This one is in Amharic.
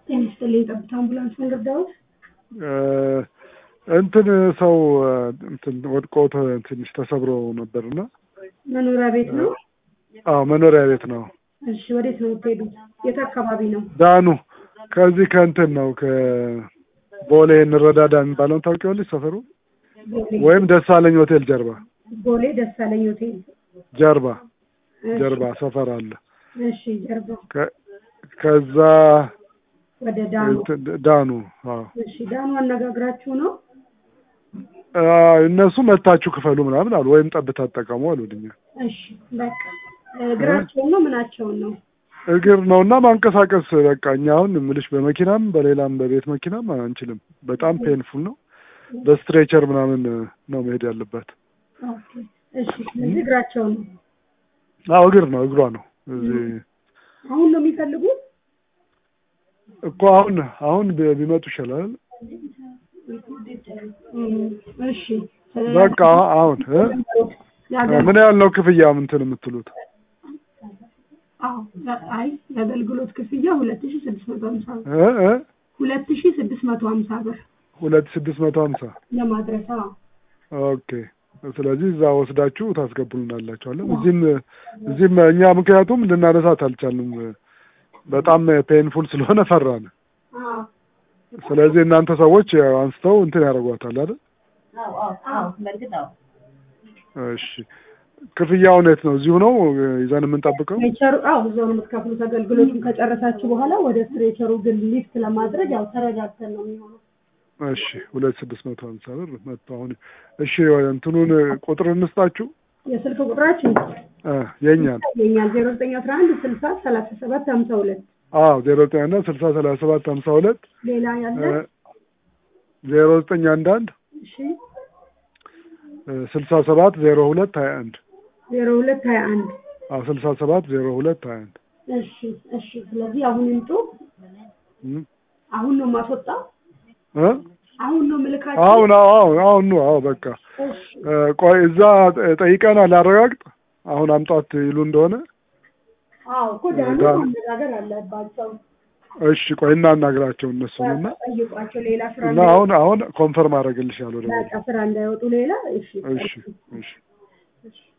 ጤና ይስጥልኝ የጠብታ አምቡላንስ መንገድ ዳዊት እንትን ሰው እንትን ወድቆ ተ- ትንሽ ተሰብሮ ነበርና መኖሪያ ቤት ነው። አዎ መኖሪያ ቤት ነው። እሺ ወዴት ነው የምትሄዱት? የት አካባቢ ነው? ዳኑ ከዚህ ከእንትን ነው ከቦሌ እንረዳዳ የሚባለውን ታውቂዋለሽ? ሰፈሩ ቦሌ ወይም ደሳለኝ ሆቴል ጀርባ ቦሌ ደሳለኝ ሆቴል። ጀርባ እሺ፣ ጀርባ ሰፈር አለ። እሺ ጀርባ ከ- ከዛ ወደ ዳኑ። እንትን ዳኑ አዎ እሺ ዳኑ አነጋግራችሁ ነው? አዎ፣ እነሱ መታችሁ ክፈሉ ምናምን አሉ። ወይም ጠብታ ተጠቀሙ አሉልኛ። እሺ በቃ እግራቸውን ነው ምናቸውን ነው? እግር ነው እና ማንቀሳቀስ በቃ እኛ አሁን ምልሽ በመኪናም በሌላም በቤት መኪናም አንችልም። በጣም ፔንፉል ነው። በስትሬቸር ምናምን ነው መሄድ ያለባት። ኦኬ እሺ ስለዚህ እግራቸውን ነው አዎ እግር ነው እግሯ ነው እዚህ አሁን ነው የሚፈልጉት? እኮ አሁን አሁን ቢ- ቢመጡ ይሻላል። እም፣ እሺ በቃ አሁን እ? የአገር- ምን ያህል ነው ክፍያ እንትን የምትሉት? አዎ አይ የአገልግሎት ክፍያ ሁለት ሺ ስድስት መቶ ሀምሳ ብር እ? እ? ሁለት ሺ ስድስት መቶ ሀምሳ ብር ሁለት ስድስት መቶ ሀምሳ ለማድረስ አዎ ኦኬ። ስለዚህ እዛ ወስዳችሁ ታስገቡልናላችኋለን። እዚህም እዚህም እኛ ምክንያቱም ልናነሳት አልቻልንም። በጣም ፔንፉል ስለሆነ ፈራን። አዎ ስለዚህ እናንተ ሰዎች ያው አንስተው እንትን ያደርጓታል አይደል? በእርግጥ አዎ እሺ። ክፍያው የት ነው? እዚሁ ነው ይዘን የምንጠብቀው? ስትሬቸሩ አዎ እዛው ነው የምትከፍሉት። አገልግሎቱን ከጨረሳችሁ በኋላ ወደ ስትሬቸሩ ግን ሊፍት ለማድረግ ያው ተረጋግተን ነው የሚሆነው። እሺ። ሁለት ስድስት መቶ ሀምሳ ብር መጥቶ አሁን እሺ። እንትኑን ቁጥር እንስጣችሁ የስልክ ቁጥራችን እ የኛን የኛል ዜሮ ዘጠኝ አስራ አንድ ስልሳ ሰላሳ ሰባት ሀምሳ ሁለት አዎ ዜሮ ዘጠኝ እና ስልሳ ሰላሳ ሰባት ሀምሳ ሁለት ሌላ ያለ ዜሮ ዘጠኝ አንድ አንድ እሺ ስልሳ ሰባት ዜሮ ሁለት ሀያ አንድ ዜሮ ሁለት ሀያ አንድ አዎ ስልሳ ሰባት ዜሮ ሁለት ሀያ አንድ እሺ እሺ። ስለዚህ አሁን ይምጡ። እም አሁን ነው ማስወጣው። እ አሁን ነው ምልካቸው። አሁን አዎ አሁን አሁን ነው አዎ በቃ እሺ እ ቆይ እዛ ጠይቀናል አረጋግጥ አሁን አምጧት ይሉ እንደሆነ አዎ እኮ ዳኑ ዳኑ። ማነጋገር አለባቸው። እሺ ቆይ እናናግራቸው እነሱን እና ጠይቋቸው ሌላ ስራ እና አሁን አሁን ኮንፈርም አደርግልሻለሁ ደግሞ እንዳይወጣ ስራ እንዳይወጡ ሌላ እሺ እሺ እሺ እሺ